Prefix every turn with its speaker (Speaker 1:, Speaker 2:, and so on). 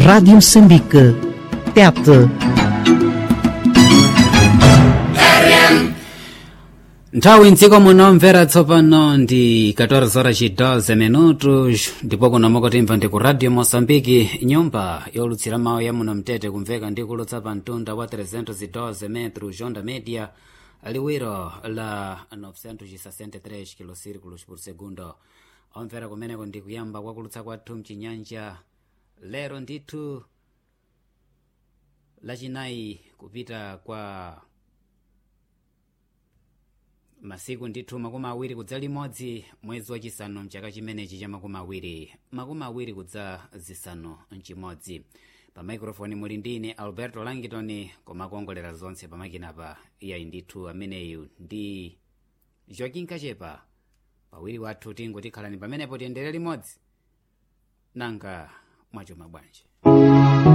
Speaker 1: Rádio Moçambique. TET.
Speaker 2: nthawi mdziko muno mvera tsopano ndi 14 horas e 12 minutos ndipo kuno mukutimva ndi ku radio moçambike nyumba yolutsira mawu ya muno mtete kumveka ndi kulutsa pa mtunda wa 312 metro jonda media liwiro la 963 kilosirculos por segundo omvera kumeneko ndi kuyamba kwakulutsa kwathu mchinyanja lero ndithu lachinayi kupita kwa masiku ndithu makumi awiri kudza limodzi mwezi wachisanu mchaka chimenechi cha makumi awiri makumi awiri kudza zisanu mchimodzi pa maikrofoni muli ndine alberto langitoni komakuongolera zonse pamakinapa iyayi ndithu ameneyu ndi joaquin kachepa pawiri wathu tingo tikhalani pamenepo tiyendere limodzi nanga mwachoma bwanji